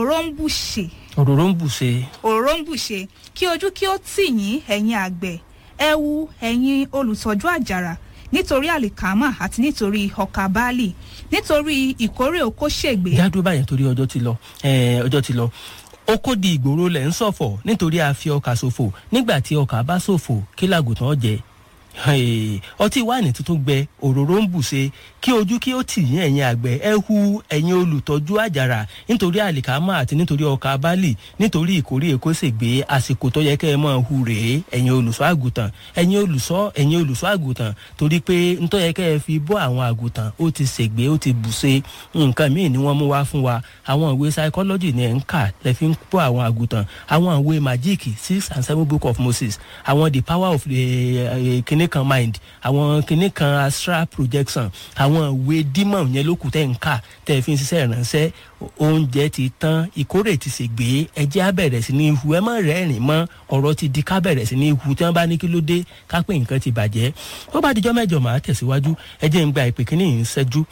òróró ń bùṣe òróró ń bùṣe òróró ń bùṣe kí ojú kí ó tì yín ẹ̀yin àgbẹ̀ ẹ wu ẹ̀yin olùtọ́jú àjàrà nítorí àlìkámà àti nítorí ọkà báàlì nítorí ìkórè oko ṣègbè jádùú báyẹn torí ọjọ́ ti lọ eh, ọjọ́ ti lọ ó kó di ìgboro lẹ̀ ń ṣọ̀fọ̀ nítorí a fi ọkà ṣòfò nígbà tí ọkà bá ṣòfò kí làgùtàn jẹ Hey, ọtí wáìnì tuntun gbẹ òróró ń bùṣe kí ojú kí ó tì yín ẹ̀yin àgbẹ̀ ẹ hu ẹ̀yin olùtọ́jú àjàrà nítorí àlìkámà àti nítorí ọkà bálì nítorí ìkórè èkó ṣègbè àsìkò tó yẹ kẹ́ ẹ máa hu rèé ẹ̀yin olùṣọ́ àgùntàn ẹ̀yin olùṣọ́ ẹ̀yin olùṣọ́ àgùntàn torí pé ntọ́ yẹ kẹ́ ẹ fi bọ́ àwọn àgùntàn ó ti ṣègbè ó ti bùṣe nǹkan míì ni wọ́n mú wá fún wa àwọn ìwé psychology ni ẹ̀ ń kà lẹ́ fi ń bọ́ àwọn àgùntàn àwọn ìwé magic six and seven book of moses àwọn the power of the uh, kinní kan mind àwọn kinní kan astral projection àwọn ìwé dímọ̀ yẹn ló kù tẹ́ ń kà tẹ́ ẹ fi ń ṣiṣẹ́ ìránṣẹ́ oúnjẹ ti tán ìkórè ti ṣègbè ẹjẹ́ á bẹ̀rẹ̀ sí ní ihu ẹ má rẹ́rìn mọ́ ọ̀rọ̀ ti di ká bẹ̀rẹ̀ sí ní ihu tí wọ́n bá ní kí ló dé ká pé nǹkan ti bàjẹ́ ó bá dijọ́ mẹ́jọ màá tẹ̀síwájú ẹjẹ́ ń gba ìpè kínní yìí ń ṣẹ́jú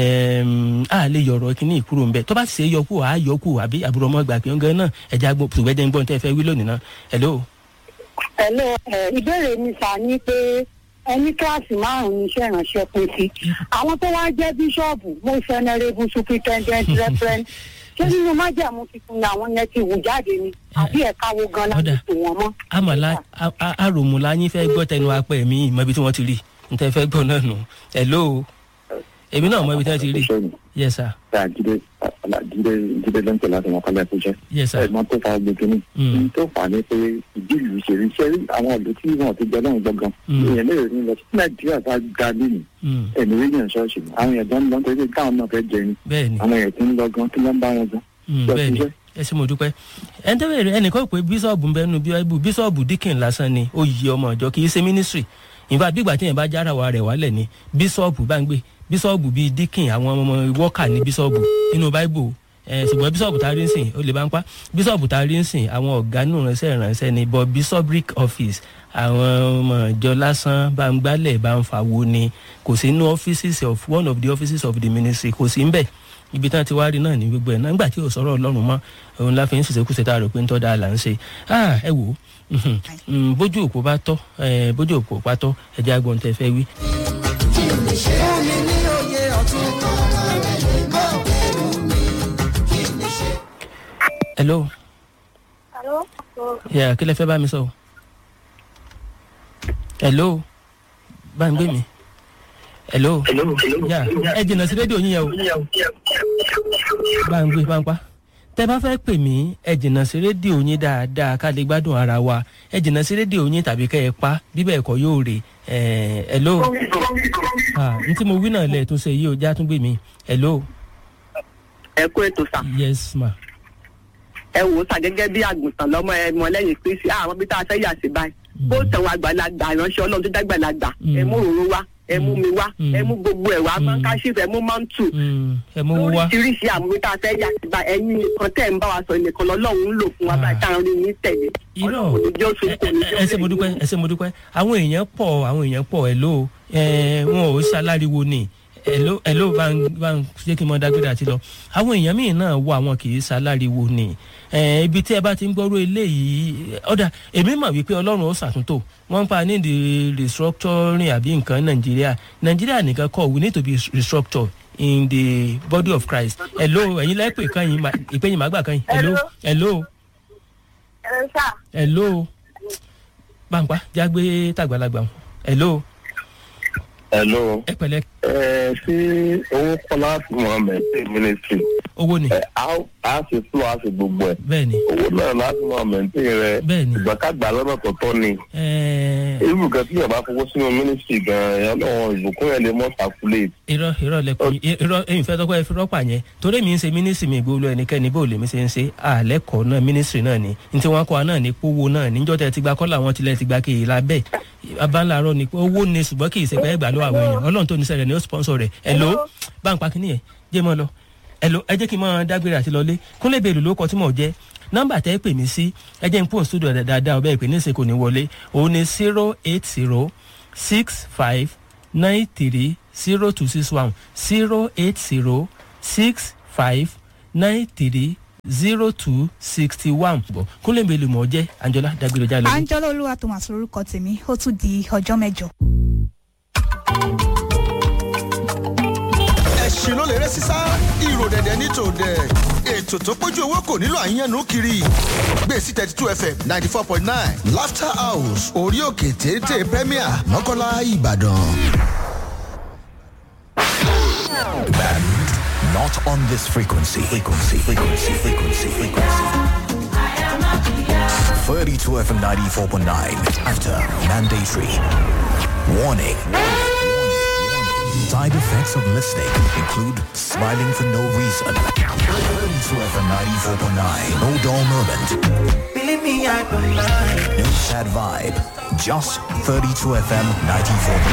á lè yọ̀rọ̀ kínní ìkúrò ń bẹ̀ tó bá sì ṣe yọkù àá yọkù àbí àbúrò ọmọ gbà pé ń gan náà ẹjẹ́ àgbọ̀ tùwẹ́jẹ́ ń gbọ́n tẹ́ fẹ́ wí lónìí náà hello. Hello, ẹ, ìbéèrè mi sà ní pé ẹni kíláàsì márùn-ún iṣẹ́ ìránṣẹ́ pín sí. Àwọn tó wá jẹ́ bíṣọ́ọ̀bù mo fẹ́nẹ́rẹ́bù superintendent referent. Ṣé nínú májàmú tuntun ni àwọn yẹn ti wù jáde ni? Àbí ẹ̀ka wo gan láti tò wọ́n mọ́? àmàlà àròmùlà yín fẹ́ gbọ́ tẹnu apẹ̀ mi ìmọ̀ ibi tí wọ́n ti rí n tẹ́ fẹ́ gbọ́ náà nù hello èmi náà mọ ibi tí wọ́n ti rí yes sir ta jíde jíde jíde ló ń tẹ̀lé àti wọn kọ́lá ẹ̀kọ́ jẹ́. yes sir ẹ̀gbọ́n tó fa gbogbo ní. ní tó fà á ní pé ìdí ìlú ṣe rí ṣé àwọn ìlú tí wọn ti jẹ lọ́hùn gbọ̀ngàn. èèyàn lè rí lọ sí nàìjíríà tá a ga nínú. ẹ̀mí rí yàn ṣọ́ọ̀ṣì àwọn èèyàn tó ń lọ nítorí káwọn náà fẹ́ jẹ ni. bẹ́ẹ̀ni àwọn èèyàn tó ń lọ gan kí ló ń bá wọn gan. bẹ́ẹ̀ni ẹ ṣe mo dúpẹ́ ẹ ń tẹ́wé rẹ ẹnìkan pé bíṣọ̀bù ń bẹnu bíọ́ìbù bíṣọ̀bù díkìn lásán ni ó yí ọmọ ìjọ kì í ṣe mínísírì ìfà bígbà tí yẹn bá jára wa rẹ̀ wálẹ̀ ni bíṣọ̀bù bá ń gbé bíṣọ̀bù bíi díkìn àwọn ọmọ wọ́kà ní bíṣọ̀bù nínú báíbù ṣùgbọ́n bíṣọ̀bù tá a rí ń sìn ó lè bá ń pa bíṣọ̀bù tá a rí ń sìn àwọn ọ̀gá nù ránṣẹ́ ìránṣẹ́ ni but bishopric office àwọn ọmọ ìjọ lásán bá ń gbálẹ̀ bá ń fàwo ni kò sí inú offices of one of the offices of the ministry kò sí ń bẹ̀ ibi tí wọn ti wá rí náà ní gbogbo ẹ náà nígbà tí ò sọ̀rọ̀ ọlọ́run mọ́ òun la fi ń ṣiṣẹ́ tá a rò pé ń tọ́ da là ń ṣe ẹ wò ó bójú òpó bá tọ́ bójú òpó bá tọ́ ẹ̀jẹ̀ agbọ̀n tẹ fẹ́ wí. hello. Hello. yà kí lẹ fẹ́ bá mi sọ. hello. bá ń gbé mi. hello. yà ẹ jìnnà sí rédíò yín yẹn o. bá ń gbé bá ń pa tẹ bá fẹ́ pè mí ẹ jìnnà sí rédíò yín dáadáa ká lè gbádùn ara wa ẹ jìnnà sí rédíò yín tàbí kẹ́ ẹ pa bíbẹ̀ ẹ̀kọ́ yóò rè ẹ̀ hello n tí mo wí náà lẹ̀ tó ṣe yìí ó já tún gbé mi hello. ẹ kú ètò sà. yes ma. ẹ wò ó sà gẹ́gẹ́ bí àgùntàn lọ́mọ ẹ mọ lẹ́yìn kristi àwọn bí tá a fẹ́ yà sí báyìí bó tẹ̀wọ̀n àgbàlagbà ìránṣẹ́ ọlọ́run tó dàgbàlagbà ẹ mú òróró wá ẹ mú mi wá ẹ mú gbogbo ẹ wá mọ́ńkáṣí ẹ mú mọ́ńtù ẹ mú wá lóríṣiríṣi àwọn bí tá a fẹ́ yà sí báyìí ẹ̀yin nìkan tẹ̀ ń bá wa sọ nìkan lọ́lọ́run ń lò fún wa báyìí táwọn rí yín tẹ̀lé irọ́ ẹ ṣe mo dúpẹ́ ẹ ṣe mo dúpẹ́ àwọn èèyàn pọ̀ àwọn èèyàn pọ̀ ẹ̀ ló wọn ò ṣaláriwo ni ẹ̀ló ẹ̀ló bá ń bá ń ṣé kí n mọ dágbére àti lọ àwọn èèyàn míì náà wọ àwọn kì í ṣaláriwo ni ibi tí ẹ bá ti ń gbọ́rọ̀ eléyìí ọ̀dà èmi mọ̀ wípé ọlọ́run ó ṣàtúntò wọ́n ń pa ní the restructuring àbí nǹkan nàìjíríà nàìjíríà nìkan kọ́ we need to be restructured in the body of christ ẹ̀ló ẹ̀yin lẹ́pẹ̀ kan yìí ìpéyìn màgbà kan yìí ẹ̀ló ẹ̀ló ẹ̀ló pàǹpá jágbé tàgbàlagbà ẹ̀ló hello. ẹ pẹ̀lẹ́. ẹ ṣé owó kọlá mohammed ministry. owó ni. ẹ a ṣe fúlọ a ṣe gbogbo ẹ. bẹ́ẹ̀ni. owó náà láti mohammed rẹ. bẹ́ẹ̀ni. ìgbà ká gbà lọ́nà tọ̀tọ̀ ni. irú gan tí yàrá fowó sínú ministry gan ẹ lọ́wọ́ ìbùkún yẹn lè mọ́ circulate. irọ́ irọ́ lẹ́kùn irọ́ ẹ̀yìn fẹ́ tọ́kọ́ ẹ fi rọ́pà yẹn torí mi ń ṣe ministry mi gbogbo ẹnikẹ́ni bó lèmi ṣe ń ṣe àlẹ́kọ̀ọ́ náà ministry náà ni ní tí wọ́n kọ́ wa náà ní pówó náà níjọ́ tẹ́ ti gba kọ́lá wọn tilẹ̀ ti gba kì í lábẹ́ abáńláàárọ̀ ni owó ni ṣùgbọ́n kì í ṣe pé ẹgbàá lọ́wọ́ àwọn èèyàn ọlọ́run tó ní sẹ́rẹ̀ ni ó sponsor rẹ̀ ẹ̀ló bá ń pa kínní yẹn jẹ́ mọ́ lọ ẹ̀ló ẹ jẹ́ kí n máa dágbére àti lọlé kúnlẹ̀ bèèrè ló kọ tí mò ń jẹ́ nọ́mbà tẹ́ pè mí sí ẹ jẹ́ n pò studio dáadáa ọbẹ̀ ìpè níṣẹ́ kò ní wọlé òun ni zero eight zero six five nine three zero two six one zero eight zero six five nine three zero two sixty one bọ̀ kúnlẹ̀ mi lè mọ̀ ọ́ jẹ́ anjola dágbére ọjà lọ. angela olúwa thomas lorúkọ tèmi ó tún di ọjọ́ mẹ́jọ. ẹ̀sìn ló lè rẹ́ sísá ìrò dẹ̀dẹ̀ ní tòdẹ̀ ètò tó pójú owó kò nílò àyànnú kiri gbèsè thirty two fm ninety four point nine laughter house orí òkè téńté premier mọ́kànlá ìbàdàn. Band not on this frequency. Frequency, frequency, frequency, frequency. 32 FM 94.9 after mandatory. Warning. Side effects of listening include smiling for no reason. 32 FM 94.9. No dull moment. No sad vibe. Just 32 FM 94.